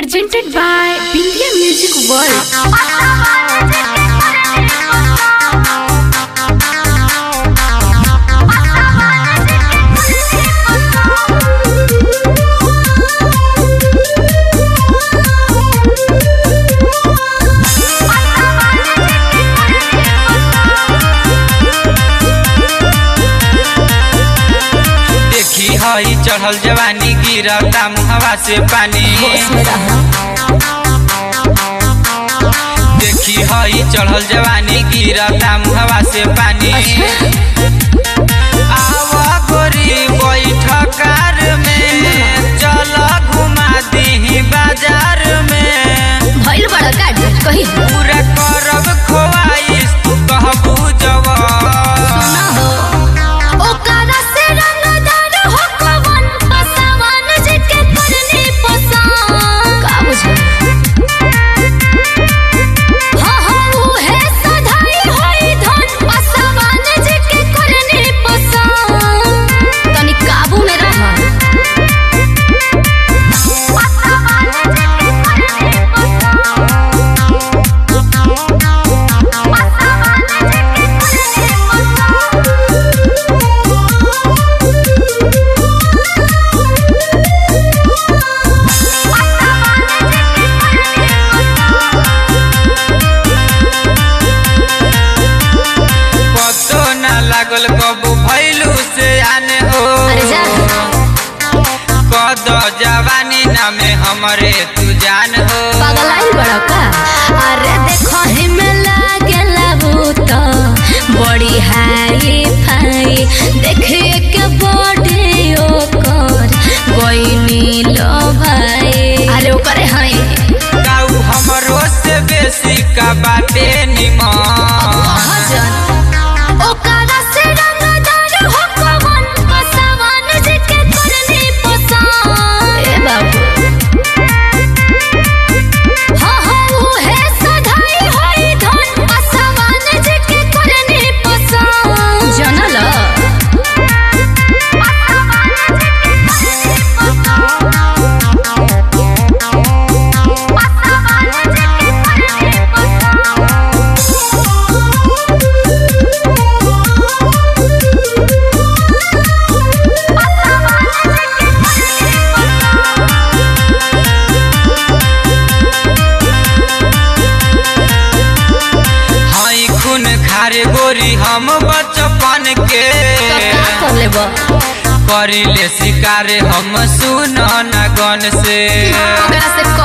presented by Bindia Music World. देखी हई चढ़ल जवानी गिरता मुहवा से पानी देखी हई चढ़ल जवानी गिरता मुहवा से पानी आवा गोरी बैठ कार में चल घुमा दी बाजार में भइल बड़ा काट कही पूरा करब खोवाइस तू कहबू जवान ओकरा से रंगदार हो कवन पसवान जेके करनी पसंद का बुझल हाँ हाँ उहे सधाई होई धन पसवान जेके करनी पसंद तनी काबू में रह पतो ना लागल कबू भैलू से आने हो अरे जा। कद जवानी नामे हमरे तू जान हो पगलाइल बड़ा का अरे देखो हिमे लागेला भूत बड़ी हाई फाई देखिए के बॉडी ओकर गोइनी लो भाई अरे ओकरे हई काऊ हमरो से बेसी का बाटे निमन भजन ओकरा से रंगदार हो कवन पसवान जेके करनी पसंद ए बाबू हाँ हाँ उहे सधाई होई धन पसवान जेके करनी पसंद जनल हई खून खारे गोरी हम बचपन के का कर लेबो करिले शिकार हम सुन न गन से ओकरा से